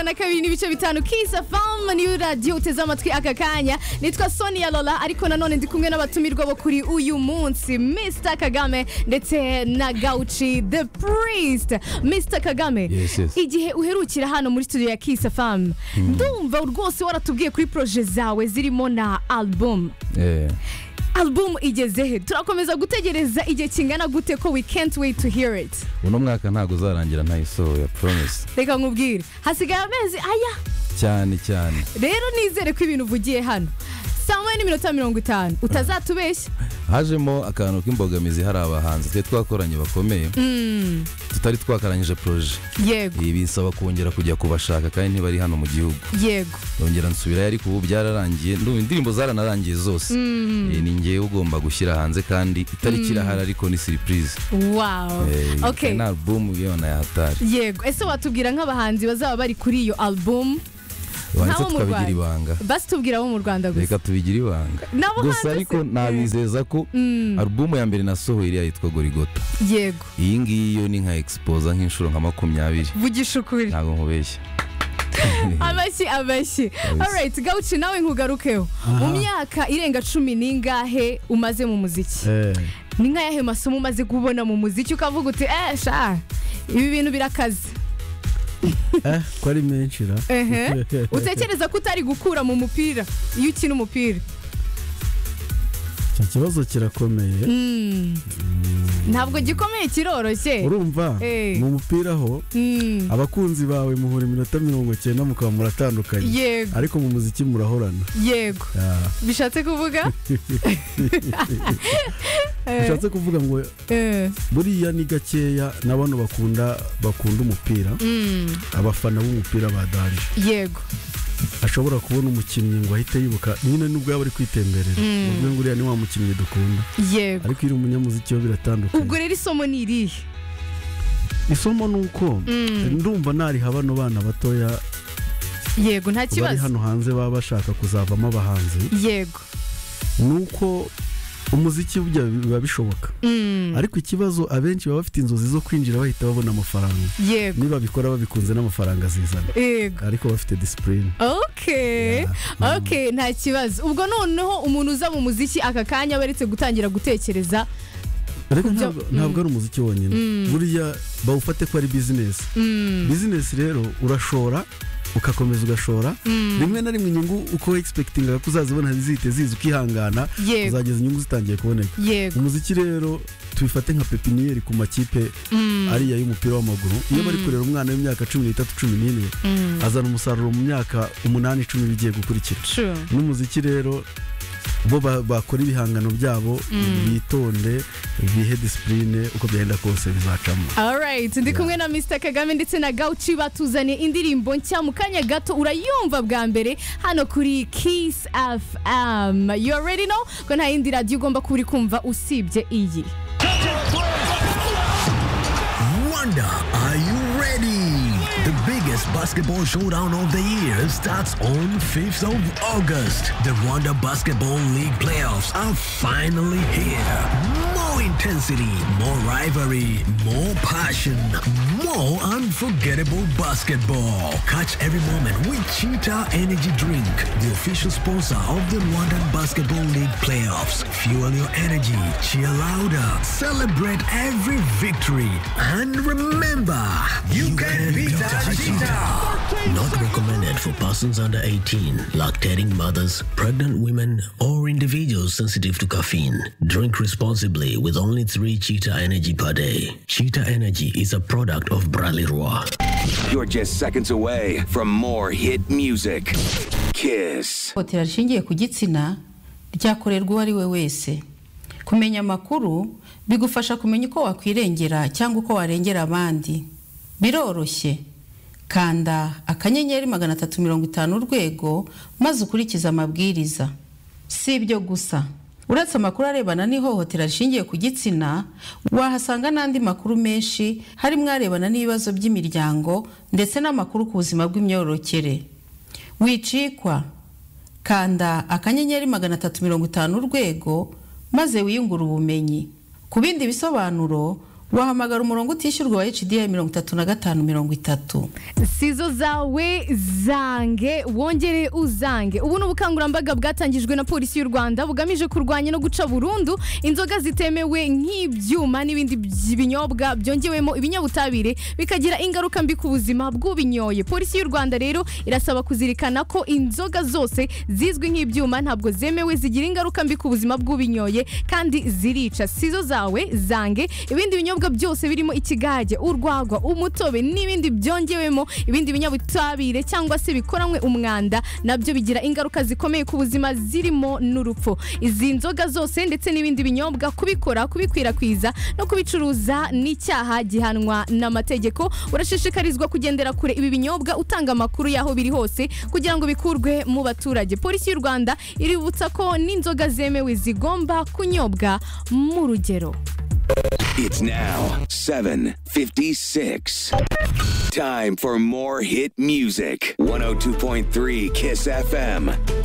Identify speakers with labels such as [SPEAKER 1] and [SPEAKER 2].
[SPEAKER 1] na kabiri n'ibice bitanu kisa famu niyo radiyo uteze amatwi aka kanya nitwa sonia lola ariko nanone ndi kumwe n'abatumirwa bo kuri uyu munsi mr kagame ndetse na gauci the priest mr kagame
[SPEAKER 2] Yes, yes.
[SPEAKER 1] igihe uherukira hano muri studio ya kisa famu ndumva rwose waratubwiye kuri poroje zawe zirimo na alubumu
[SPEAKER 2] Eh,
[SPEAKER 1] alubumu igeze he turakomeza gutegereza igihe kingana gute ko we can't wait to hear it
[SPEAKER 2] uno mwaka ntabwo uzarangira ntayisohoye promise
[SPEAKER 1] reka nkubwire hasigaye amezi aya
[SPEAKER 2] cyane cyane
[SPEAKER 1] rero nizere ko ibintu uvugiye hano saa moya n'iminota mirongo itanu utazatubeshya
[SPEAKER 2] hajemo akantu k'imbogamizi hari abahanzi twe twakoranye bakomeye tutari twakarangije poroje
[SPEAKER 1] yego
[SPEAKER 2] ibi bisaba kongera kujya kubashaka kandi ntibari hano mu gihugu
[SPEAKER 1] yego
[SPEAKER 2] yongera nsubirayo ariko ubu byararangiye ndumva indirimbo zaranarangiye zose Eh, ni ngewe ugomba gushyira hanze kandi itariki irahari ariko ni siripurize
[SPEAKER 1] wawu
[SPEAKER 2] Eh,
[SPEAKER 1] ok
[SPEAKER 2] na alubumu yona yahatari
[SPEAKER 1] yego ese watubwira nk'abahanzi bazaba bari kuri iyo alubumu
[SPEAKER 2] wanditse
[SPEAKER 1] mu
[SPEAKER 2] tukabigira
[SPEAKER 1] Rwanda.
[SPEAKER 2] ibanga
[SPEAKER 1] basi tubwira abo mu rwanda gusa
[SPEAKER 2] reka tubigire ibanga
[SPEAKER 1] Nabo hanze
[SPEAKER 2] gusa ariko
[SPEAKER 1] se-
[SPEAKER 2] nabizeza ko alubumu ya mbere nasohoye iriya yitwa gorigota
[SPEAKER 1] yego
[SPEAKER 2] iyi ngiyi yo ni nka egisipoza nk'inshuro nka makumyabiri
[SPEAKER 1] vugisha ukuri
[SPEAKER 2] ntabwo nkubeshya
[SPEAKER 1] amashyi amashyi
[SPEAKER 2] Kabisa.
[SPEAKER 1] alright gawuci nawe nkugarukeho mu myaka irenga cumi n'ingahe umaze mu muziki ni nk'ayahe masomo umaze kubona mu muziki ukavuga uti eh sha ibi bintu birakaze
[SPEAKER 3] eh ko ari menshi ra
[SPEAKER 1] ehe utekereza ko utari gukura mu mupira iyo ukina umupira
[SPEAKER 3] icyo kibazo kirakomeye
[SPEAKER 1] Mm. ntabwo gikomeye kiroroshye
[SPEAKER 3] urumva
[SPEAKER 1] Eh.
[SPEAKER 3] mu mupira ho
[SPEAKER 1] Mm.
[SPEAKER 3] abakunzi bawe muhura iminota mirongo cyenda mukaba muratandukanye
[SPEAKER 1] yego
[SPEAKER 3] ariko mu muziki murahorana
[SPEAKER 1] yego
[SPEAKER 3] Ah,
[SPEAKER 1] bishatse kuvuga Eh,
[SPEAKER 3] bishatse kuvuga ngo
[SPEAKER 1] eh,
[SPEAKER 3] buriya ni gakeya na bano bakunda bakunda umupira
[SPEAKER 1] mm.
[SPEAKER 3] abafana b'umupira badarije
[SPEAKER 1] yego
[SPEAKER 3] ashobora kubona umukinnyi ngo ahite yibuka nyine nubwo yaba ari kwitemberera ubwo nguriya ni wa mukinnyi dukunda
[SPEAKER 1] yego
[SPEAKER 3] ariko iyo uri umunyamuziki wo biratandukanye
[SPEAKER 1] ubwo rero isomo ni irihe
[SPEAKER 3] isomo ni uko ndumva nariha bano bana batoya
[SPEAKER 1] yego nta
[SPEAKER 3] bari
[SPEAKER 1] kibazo
[SPEAKER 3] hano hanze baba bashaka kuzavamo abahanzi
[SPEAKER 1] yego
[SPEAKER 3] ni uko umuziki burya biba bishoboka
[SPEAKER 1] Mm.
[SPEAKER 3] ariko ikibazo abenshi baba bafite inzozi zo kwinjira bahita babona amafaranga
[SPEAKER 1] yego
[SPEAKER 3] niba babikora babikunze n'amafaranga azizana
[SPEAKER 1] yego
[SPEAKER 3] ariko bafite disipurine
[SPEAKER 1] okay
[SPEAKER 3] Yeah.
[SPEAKER 1] okay nta kibazo ubwo noneho umuntu uza mu muziki aka kanya aba aretse gutangira gutekereza
[SPEAKER 3] ariko
[SPEAKER 1] Kubyo-
[SPEAKER 3] ntabwo- ntabwo ari umuziki wonyine buriya bawufate ko ari bizinesi bizinesi rero urashora ugakomeza ugashora rimwe na rimwe inyungu uko egispekitingaga ko uzazibona zihite ziza ukihangana
[SPEAKER 1] Yego.
[SPEAKER 3] uzageza inyungu zitangiye kuboneka
[SPEAKER 1] yego
[SPEAKER 3] umuziki rero tubifate nka pepiniyeri ku makipe ariya y'umupira w'amaguru iyo bari kurera umwana w'imyaka cumi n'itatu cumi n'ine azana umusaruro mu myaka umunani icumi bigiye gukurikira
[SPEAKER 1] true
[SPEAKER 3] n'umuziki rero bo ba- bakora ibihangano byabo bitonde bihe disipurine uko byagenda kose bizacamo
[SPEAKER 1] alright ndi kumwe na mr kagame ndetse na gauci batuzaniye indirimbo nshya mu kanya gato urayumva bwa mbere hano kuri kiss fm you already know ko nta yindi radiyo ugomba kuba uri kumva usibye iyi
[SPEAKER 4] Wanda, are you ready? The biggest basketball showdown of the year starts on 5th of August. The Rwanda Basketball League playoffs are finally here. More intensity, more rivalry, more passion, more unforgettable basketball. Catch every moment with Cheetah Energy Drink, the official sponsor of the Rwandan Basketball League playoffs. Fuel your energy, cheer louder, celebrate every victory, and remember, you, can, beat that Cheetah. Not recommended for persons under 18, lactating mothers, pregnant women, or individuals sensitive to caffeine. Drink responsibly with only three Cheetah Energy per day. Cheetah Energy is a product of Bradley Roy.
[SPEAKER 5] You're just seconds away from more hit music. Kiss.
[SPEAKER 6] ihohotera rishingiye ku gitsina ryakorerwa uwo ari we wese kumenya amakuru bigufasha kumenya uko wakwirengera cyangwa uko warengera abandi biroroshye kanda akanyenyeri magana atatu mirongo itanu urwego maze ukurikize amabwiriza si ibyo gusa uretse amakuru arebana n'ihohotera rishingiye ku gitsina wahasanga n'andi makuru menshi harimo arebana n'ibibazo by'imiryango ndetse n'amakuru ku buzima bw'imyororokere wicikwa kanda akanyenyeri magana atatu mirongo itanu urwego maze wiyungure ubumenyi ku bindi bisobanuro wahamagara umurongo utishyurwa wa HDI mirongo itatu na gatanu mirongo itatu
[SPEAKER 1] sizo zawe zange wongere uzange ubu ni ubukangurambaga bwatangijwe na polisi y'u rwanda bugamije kurwanya no guca burundu inzoga zitemewe nk'ibyuma n'ibindi by- binyobwa byongewemo ibinyabutabire bikagira ingaruka mbi ku buzima bw'ubinyoye polisi y'u rwanda rero irasaba kuzirikana ko inzoga zose zizwi nk'ibyuma ntabwo zemewe zigira ingaruka mbi ku buzima bw'ubinyoye kandi zirica sizo zawe zange ibindi binyobwa byose birimo ikigage urwagwa umutobe n'ibindi byongewemo ibindi binyabutabire cyangwa se bikoranywe umwanda nabyo bigira ingaruka zikomeye ku buzima zirimo n'urupfu izi nzoga zose ndetse n'ibindi binyobwa kubikora kubikwirakwiza no kubicuruza ni icyaha gihanwa n'amategeko urashishikarizwa kugendera kure ibi binyobwa utanga amakuru y'aho biri hose kugira ngo bikurwe mu baturage polisi y'u rwanda iributsa ko n'inzoga zemewe zigomba kunyobwa mu rugero
[SPEAKER 5] It's now 7:56. Time for more hit music. 102.3 Kiss FM.